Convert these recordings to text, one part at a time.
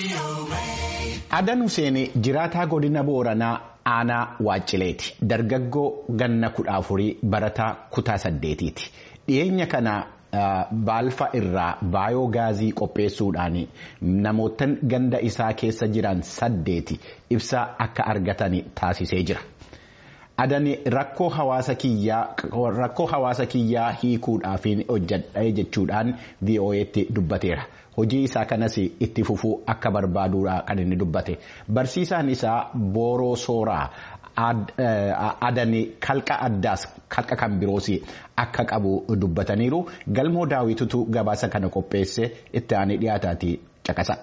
Adan Huseen jiraataa godina Booranaa aanaa Waaccileeti. Dargaggoo ganna kudha afurii barataa kutaa saddeetiiti. Dhiyeenya kana baalfa irraa baayoo gaazii qopheessuudhaan namootan ganda isaa keessa jiran saddeeti ibsaa akka argatan taasisee jira. Adani rakkoo hawaasa kiyyaa hiikuudhaaf hojjedha jechuudhaan VOA'tti dubbateera. Hojii isaa kanas itti fufuu akka barbaaduudha kan inni dubbate. Barsiisaan isaa Booroo Sooraa adani kalqa addaas kalqa kan biroos akka qabu dubbataniiru. Galmoo daawwitutu gabaasa kana qopheesse itti aanee dhiyaataati caqasa.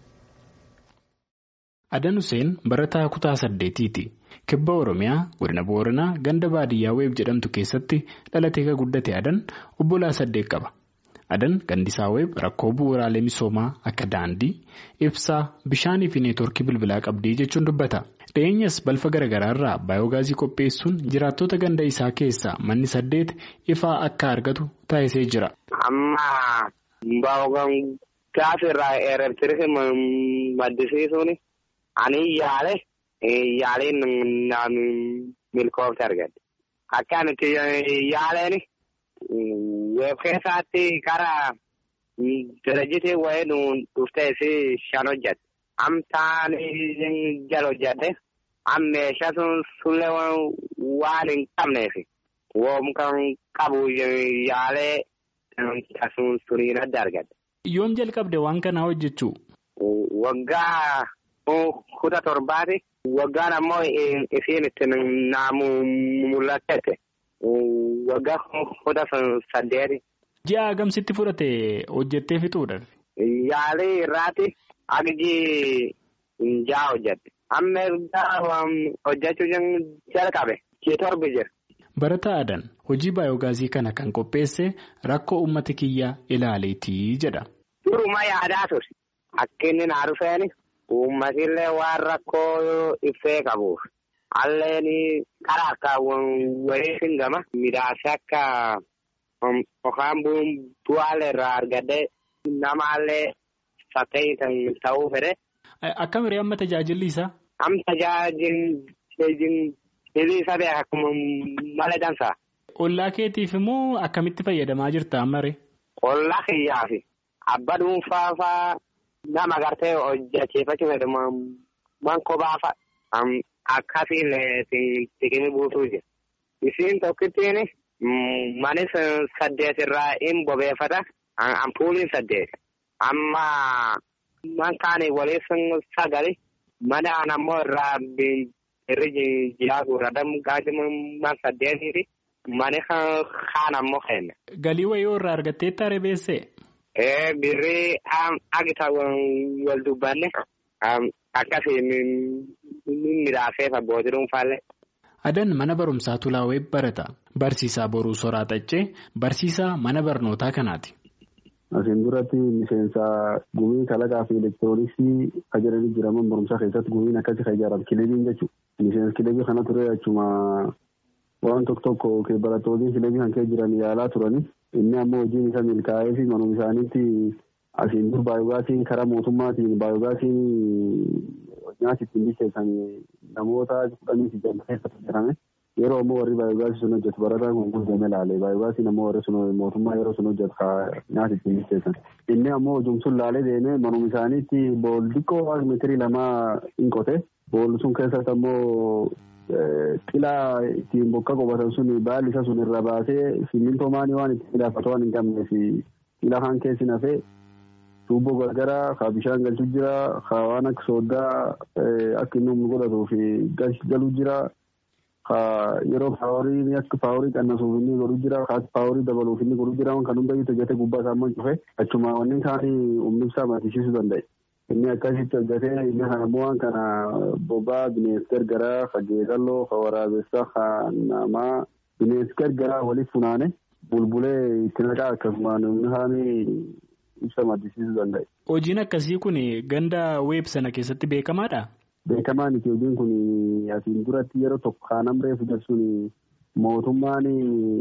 Adan Huseen barataa kutaa saddeetiiti. Kibba Oromiyaa godina Booranaa ganda baadiyyaa weeb jedhamtu keessatti dhalatee kan guddate Adan obbolaa saddeet qaba. Adan gandisaa weeb rakkoo bu'uuraalee misoomaa akka daandii, ibsaa, bishaanii fi neetwoorkii bilbilaa qabdii jechuun dubbata. Dhiyeenyas balfa garaagaraa irraa baayoogaazii qopheessuun jiraattota ganda isaa keessaa manni saddeet ifaa akka argatu taasisee jira. Amma baayoogaazii irraa eerabsiisee maddisiisuun ani yaale. Yaaleen milkoofte argadde. Akka nuti yaaleen weeb keessaatti karaa dirajitee wayii nu dhuftee fi shan hojjette. Amtaan jala hojjette. Am meeshaa sullee waan hin qabneef woom kan qabu yaalee sun suniin adda argadde. Yoom jalqabde waan kanaa hojjechuu? Waggaa kutaa torbaati. Waggaan ammoo isiin itti naamu mul'atte waggaa kutaa saddeeti. Ji'a hagamsitti fudhate hojjettee fixuudhaaf? Yaalii irraati agji ja'a hojjette. Amma hojjechuu jalqabe ji'a torbi jira. Barataa Adan hojii baayoogaazii kana kan qopheesse rakkoo uummata kiyyaa ilaaleetii jedha. Duruma yaadaa ture. Akka inni naa dhufeeni. Uummatillee waan rakkoo ibsee qabuuf alleen karaa akka wayii singama midhaase akka yookaan bu'aalee irraa argadee namaallee fakkii ta'uu fedhe. Akkam hiree amma tajaajilli isaa? Am tajaajilli isaa beekaa akkuma malee dansaa. Ollaa keetiif immoo akkamitti fayyadamaa jirta ammaree? Ollaa kiyyaafi abba dhuunfaa fa'aa. Nama gartee hojjechiifachuu fedhamu man kophaa akkasiin siqimi buusuu jira. Isiin tokkittiin manis saddeet irraa hin bobeeffata. Ampuuliin saddeet. Amma man kaanii waliif sagali. Mana ammoo irraa irri jiraa guurradamu gaajima man saddeetiiti. Mani kaan ammoo kenna. Galii wayii irraa argattee taaree beessee? Birrii agita wal dubbanne akkasii midhaasee abbootii dhuunfaallee. Adan mana barumsaa Tulaawee barata. Barsiisaa Boruu Soraa Xaccee barsiisaa mana barnootaa kanaati. Asiin duratti miseensa gumii kalaqaa fi elektirooniksii ajajanii jiraman barumsaa keessatti gumiin akkasii kan ijaaramu kilebiin jechuudha. Miseensa kilebii kana ture jechuudha waan tokko tokko barattoonni kilebii kan keessa jiran yaalaa turani. Inni ammoo hojiin isa milkaa'ee fi manuma isaaniitti asiin dur baayoogaasiin karaa mootummaatiin baayoogaasiin nyaata ittiin bilcheessan namoota kudhanii fi jaallata keessatti jirame. Yeroo ammoo warri baayoogaasii sun hojjetu barataan kun guutamee laale baayoogaasiin ammoo warri sun mootummaa yeroo sun hojjetu nyaata ittiin bilcheessan. Inni ammoo hojiin sun laalee deemee manuma isaaniitti bool xiqqoo meetirii lamaa hin qote. Bool sun keessatti ammoo Xilaa ittiin bokka qobatan sun baalli isa sun irra baasee simmintoo maanii waan ittiin midhaafatu waan hin qabneef xilaa kan keessi nafee tuubboo gargaraa haa bishaan galchuu jira haa waan akka sooddaa akka inni humna godhatuu fi galuu jira haa yeroo paaworii akka paaworii qannasuuf inni godhu jira haa paaworii dabaluuf inni godhu jira kan hunda itti hojjetee gubbaa isaa immoo cufe achuma wanni isaanii humni ibsaa maddisiisuu danda'e. Inni akkasitti hojjetee inni kana bu'aan kana bobaa bineensa gargaraa ka geedalloo ka waraabessaa ka namaa bineensa gargaraa waliif funaane bulbulee itti naqaa akkasuma namni haani ibsa maddisiisuu danda'e. Hojiin akkasii kun ganda weeb sana keessatti beekamaadha? Beekamaan iti hojiin kun asiin duratti yeroo tokko kaanam reefu jechuun mootummaan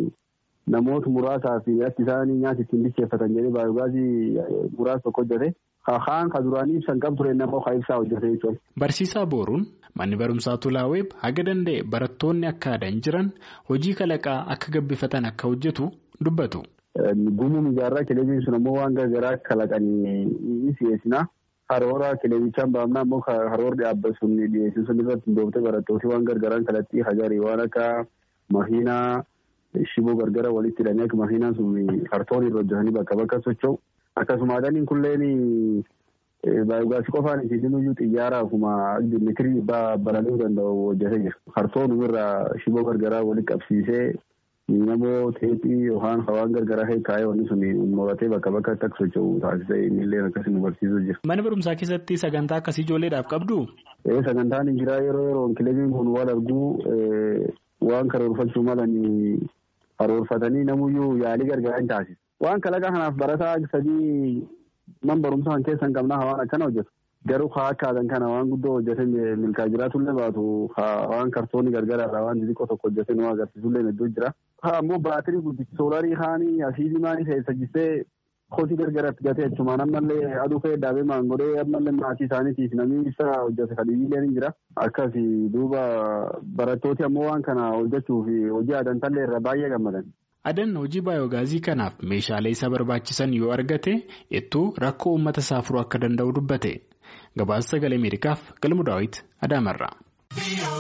namoota muraasaa fi akka isaan nyaata ittiin bilcheeffatan jedhee baayoogaasii muraasa tokko hojjete kaan ka duraanii ibsan qab ture nama ka ibsaa hojjete jechuudha. Barsiisaa Booruun manni barumsaa Tulaaweeb haga danda'e barattoonni akka aadan jiran hojii kalaqaa akka gabbifatan akka hojjetu dubbatu. Gumuun ijaarraa kileebiin sun ammoo waan garagaraa kalaqanii si'eessina. Haroora kileebichaan baafnaa ammoo haroorri dhaabbatu sun dhiyeessu sun irratti hundooftee barattooti waan gargaraan kalatti hajarii waan akka makiinaa shiboo gargara walitti hidhanii akka makiinaan sun kartoon irra hojjetanii bakka bakka socho'u. Akkasuma adaniin kunneen baay'ogaasii qofaan isiisin iyyuu xiyyaara akkuma mitirii balali'uu danda'u hojjetee jira. Kartoon irraa shiboo gargaraa walitti qabsiisee namoo teephii yookaan hawaan gargaraa kaa'ee wanni sun mo'atee bakka bakka akka socho'u taasisee innillee akkasii nu barsiisuu jira. Mana barumsaa keessatti sagantaa akkasii ijoolleedhaaf qabdu? Sagantaan hin jiraa yeroo yeroon kilebiin kun wal arguu waan karoorfachuu malanii karoorfatanii namuyyuu yaalii gargaraa hin taasisu. Waan kalaqa kanaaf barataa sadii man barumsaa kan keessa hin qabnaa waan akkana hojjetu. Garuu haa akkaataan kana waan guddoo hojjetee milkaa jiraatullee baatu waan kartoonni gargaraadha waan xixiqqoo tokko hojjetee nu agarsiisullee hedduu jira. Haa ammoo baatirii guddichi soolarii haanii asiidii maanii keessa jistee kotii gargaratti gatee achumaan ammallee aduu ka'ee daabee maangodhee ammallee maatii isaaniitiif namni ibsaa hojjete kadhiibiileen ni jira. Akkasii duuba barattooti ammoo waan kana hojjechuuf hojii adantallee irra baay'ee gammadan. Adan hojii baayoogaazii kanaaf meeshaalee isa barbaachisan yoo argate ittuu rakkoo uummata isaa furuu akka danda'u dubbate. Gabaasa sagalee Ameerikaaf galmu daawwiti Adaamarraa.